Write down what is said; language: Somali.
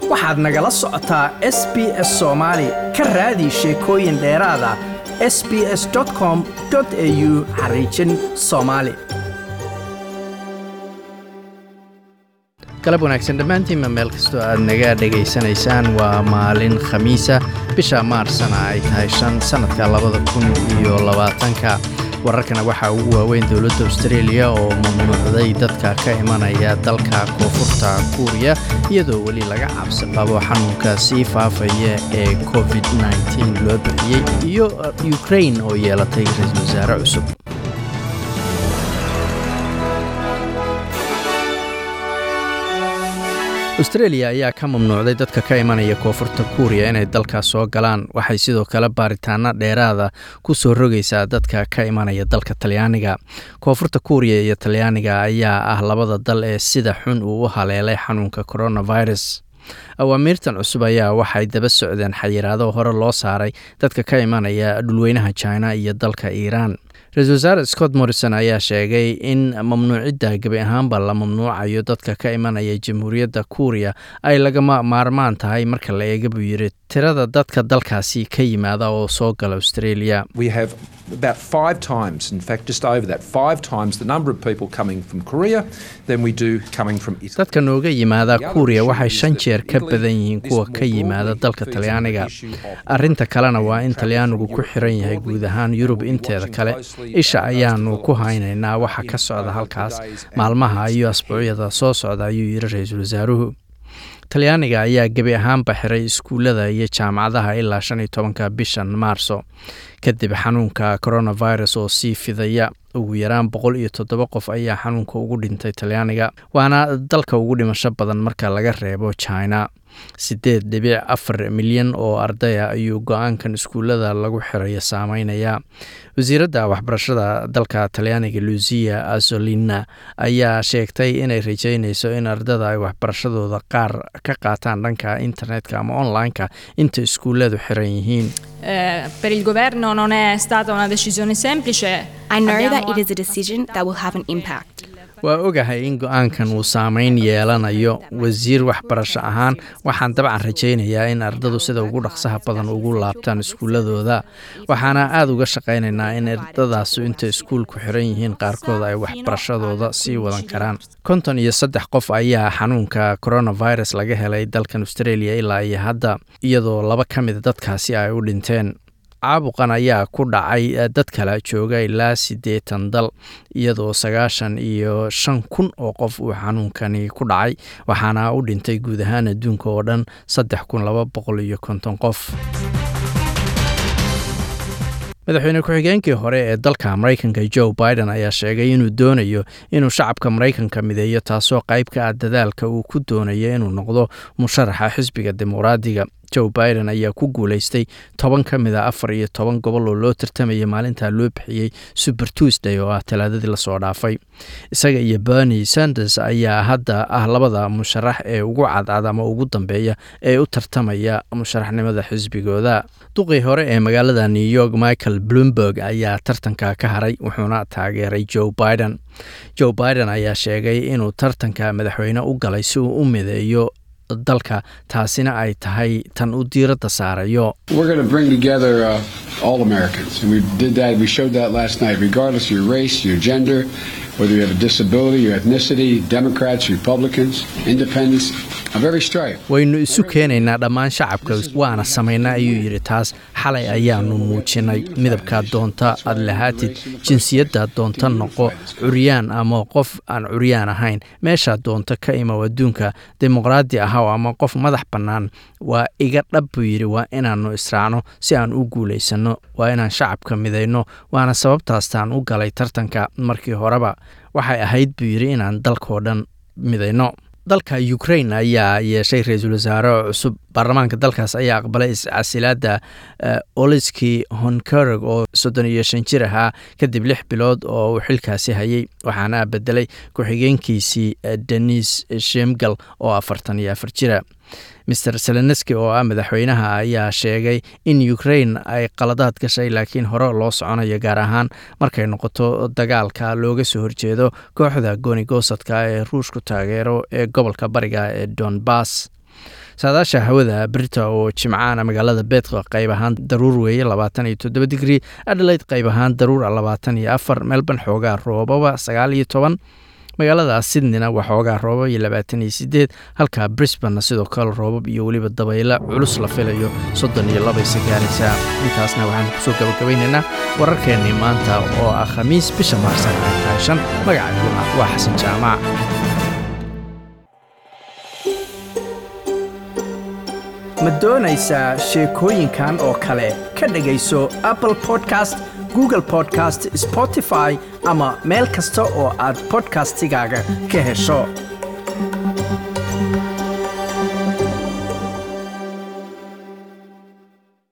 waxaad nagala socotaa s b s soomaali ka raadi sheekooyin dheeraada s b s com au xariijin soomaali galab wanaagsan dhammaantiinma meel kastoo aad naga dhegaysanaysaan waa maalin khamiisa bisha maarsana ay tahay shan sannadka labada kun iyo labaatanka wararkana waxaa ugu waaweyn dowladda austareeliya oo mamnuucday dadka ka imanaya dalka koonfurta kuuriya iyadoo weli laga cabsi qabo xanuunka sii faafaya ee covid -9 loo bixiyey iyo ukrain oo yeelatay ra-iisul wasaare cusub austreeliya ayaa ka mamnuucday dadka ka imanaya koonfurta kuuriya inay dalkaas soo galaan waxay sidoo kale baaritaano dheeraada ku soo rogaysaa dadka ka imanaya dalka talyaaniga koonfurta kuuriya iyo talyaaniga ayaa ah labada dal ee sida xun uu u haleelay xanuunka coronavirus awaamiirtan cusub ayaa waxay daba socdeen xayiraado hore loo saaray dadka ka imanaya dhulweynaha china iyo dalka iiraan ra-isul wasaare scott morrison ayaa sheegay in mamnuucidda gebi ahaanba la mamnuucayo dadka ka imanaya jamhuuriyadda kuuriya ay lagama maarmaan tahay marka la eega buu yidhi tirada dadka dalkaasi ka yimaada oo soo gala australia about five times, in fact, just over that, five times the number of people coming from Korea than we do coming from Italy. dadka nooga yimaada kuuriya waxay shan jeer ka badan yihiin kuwa ka yimaada dalka talyaaniga arrinta kalena waa in talyaanigu ku xiran yahay guud ahaan yurub inteeda kale isha ayaanu ku haynaynaa waxa ka socda halkaas maalmaha iyo asbuucyada soo socda ayuu yidhi ra-iisul wasaaruhu talyaaniga ayaa gebi ahaanba xiray iskuullada iyo jaamacadaha ilaa shan iyo tobanka bishan maarso kadib xanuunka coronavirus oo sii fidaya ugu yaraan boqol iyo toddoba qof ayaa xanuunka ugu dhintay talyaaniga waana dalka ugu dhimasho badan marka laga reebo china siddeed dhibic afar milyan oo ardaya ayuu go-aankan iskuullada lagu xirayo saameynaya wasiiradda waxbarashada dalka talyaaniga lucia azolina ayaa sheegtay inay rajeynayso in ardada ay waxbarashadooda qaar ka qaataan dhanka internetka ama online-ka inta iskuulladu xiran yihiin Eh, per il governo non è stata una decisione semplice. I know Abbiamo that it is a decision that will have an impact. waa ogahay in go-aankan uu saameyn yeelanayo wasiir waxbarasho ahaan waxaan dabcan rajaynayaa in ardadu sida ugu dhaqsaha badan ugu laabtaan iskuuladooda waxaana aada uga shaqaynaynaa in ardadaasu inta iskuulku xiran yihiin qaarkood ay waxbarashadooda sii wadan karaan konton iyo saddex qof ayaa xanuunka coronavirus laga helay dalkan australia ilaa iyo hadda iyadoo laba ka mida dadkaasi ay u dhinteen caabuqan ayaa ku dhacay dad kale jooga ilaa siddeetan dal iyadoo sagaashan iyo shan kun oo qof uu xanuunkani ku dhacay waxaana u dhintay guud ahaan adduunka oo dhan saddex kun laba boqol iyo konton qof madaxweyne ku-xigeenkii hore ee dalka maraykanka joe biden ayaa sheegay inuu doonayo inuu shacabka maraykanka mideeyo taasoo qayb ka ah dadaalka uu ku doonayo inuu noqdo musharaxa xisbiga dimuqraadiga joe biden ayaa ku guulaystay toban ka mid a afar iyo toban gobol oo loo tartamaya maalintaa loo bixiyey super tuesday oo ah talaadadii lasoo dhaafay isaga iyo bernie sanders ayaa hadda ah labada musharax ee ugu cadcad ama ugu dambeeya ee u tartamaya musharaxnimada xisbigooda duqii hore ee magaalada new york michael bloomberg ayaa tartanka ka haray wuxuuna taageeray joe biden joe biden ayaa sheegay inuu tartanka madaxweyne u galay si uu u mideeyo dalka taasina ay tahay tan uu diiradda saarayo We're going to bring together uh, all Americans, and we did that. We showed that last night, regardless of your race, your gender, whether you have a disability, your ethnicity, Democrats, Republicans, Independents, of every stripe. waynu isu keenaynaa dhammaan shacabka waana samaynaa ayuu yidhi taas xalay ayaanu muujinay midabkaad doonta aad lahaatid jinsiyaddaad doonta noqo curyaan ama qof aan curyaan ahayn meeshaad doonta ka imow adduunka dimuqraadi ahaw ama qof madax bannaan waa iga dhab buu yidhi waa inaannu israacno si aan u guulaysanno waa inaan shacabka midayno waana sababtaastaan u galay tartanka markii horeba waxay ahayd buu yidhi inaan dalkoo dhan midayno dalka ukrain ayaa yeeshay ra-iisul wasaare cusub baarlamaanka dalkaas ayaa aqbalay iscasilaada oliski honkerg oo soddon iyo shan jir ahaa kadib lix bilood oo uu xilkaasi hayay waxaana bedelay ku-xigeenkiisii denis shemgal oo afartan iyo afar jira maer selenski oo ah madaxweynaha ayaa sheegay in ukrain ay qaladaad gashay laakiin hore loo soconayo gaar ahaan markay noqoto dagaalka looga soo horjeedo kooxda goonigosadka ee ruushku taageero ee gobolka bariga ee donbass saadaasha hawada brita oo jimcaana magaalada beedqa qayb ahaan daruur weeye labaatan iyo toddoba digri adelaide qayb ahaan daruura labaatan iyo afar melbourne xoogaa roobaba sagaal iyo toban magaalada sydneyna waa xoogaa roobab iyo labaatan iyo sideed halka brisbane sidoo kale roobab iyo weliba dabaylo culus la filayo soddon iyo laba isagaaraysaa intaasna waxaan kusoo gabagabaynaynaa wararkeennii maanta oo ah khamiis bisha maarsan ay tahay shan magacayguna waa xasan jaamac ma doonaysaa sheekooyinkan oo kale ka dhegayso apple podcast google podcast spotify ama meel kasta oo aad bodkastigaaga ka hesho